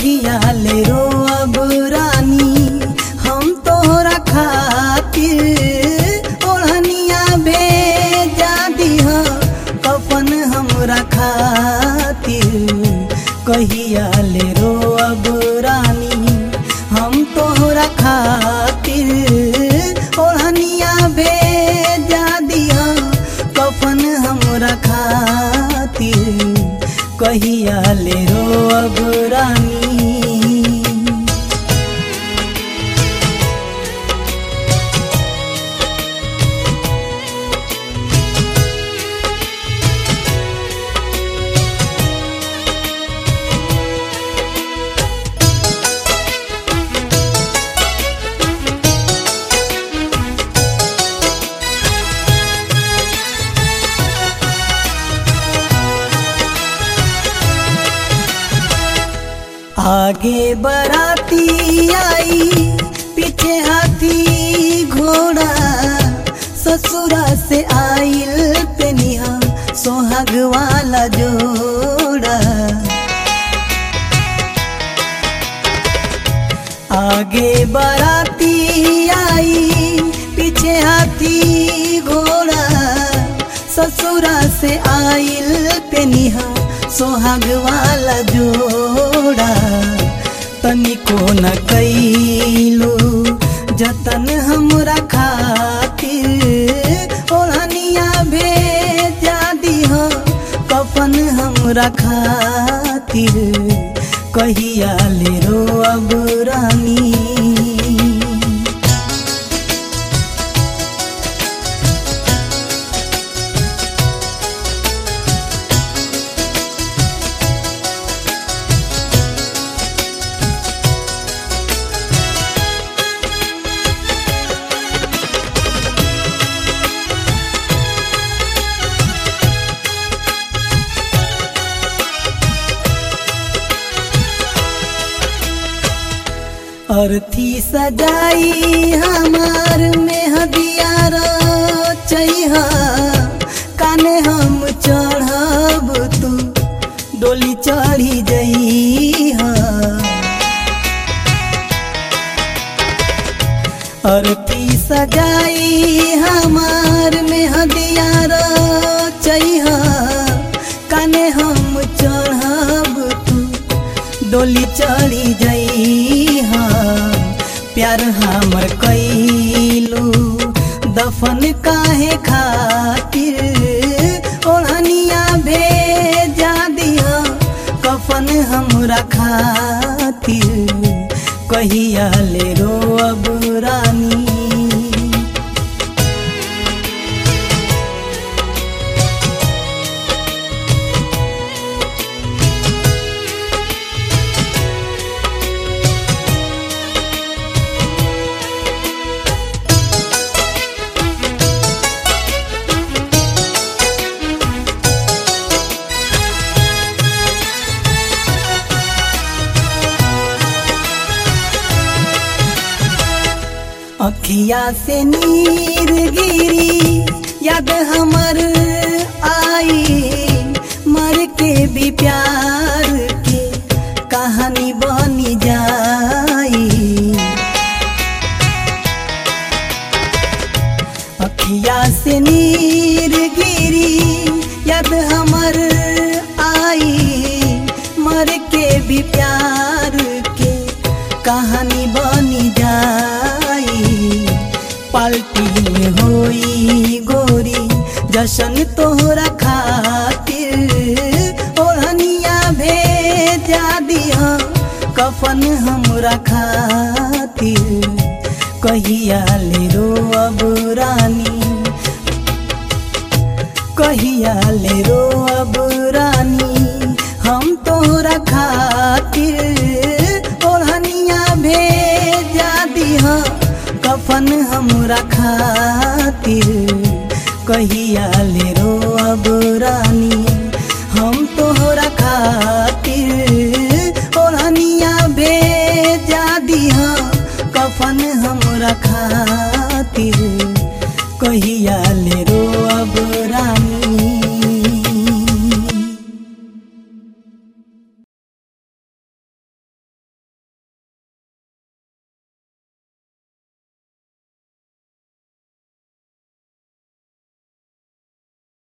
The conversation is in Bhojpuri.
कहिया ले रो अब रानी हम तोहरा खातिर ओढ़निया भेजा दिह कफन हमरा खातिर कहिया ले रो अब रानी हम तोहरा खातिर ओढ़निया भेजा दिह कफन हमरा खातिर कहिया ले रो अब रानी आगे बराती आई पीछे हाथी घोड़ा ससुरा से आइल पेनिहा सोहाग वाला जोड़ा आगे बराती आई पीछे हाथी घोड़ा ससुरा से आइल पेनिहा सोहाग वाला जोड़ा तनिको न कैलू जतन हमरा खातिर ओढ़निया भेजा दिह कफन हमरा खातिर कहिया ले रो अब रानी अर्थी सजाई हमार में हदिया चैहा काने हम चढ़ब तू डोली चढ़ी जइहा अर्थी सजाई हमार में हदिया चैहा काने हम चढ़ब तू डोली चढ़ी जइहा प्यार हमर कैलू दफन काहे खातिर ओढ़निया भेजा दिहा कफन हमरा खातिर कहिया ले रो अब रानी अखिया से नीर गिरी याद हमर आई मर के भी प्यार के कहानी बनी जाई अखिया से नीर गिरी याद हमर आई मर के भी प्यार के कहानी बनी जाई पाल्टी में होई गोरी जशन तोहरा खातिर ओढ़निया भेजा दिह कफन हमरा खातिर कहिया ले रो अब रानी कहिया ले रो अब रानी हम तोहरा खातिर ओढ़निया भेजा दिह कफन हमरा खातिर कहिया ले रो अब रानी हम तोहरा खातिर ओढ़निया भेजा दिह कफन हमरा खातिर कहिया ले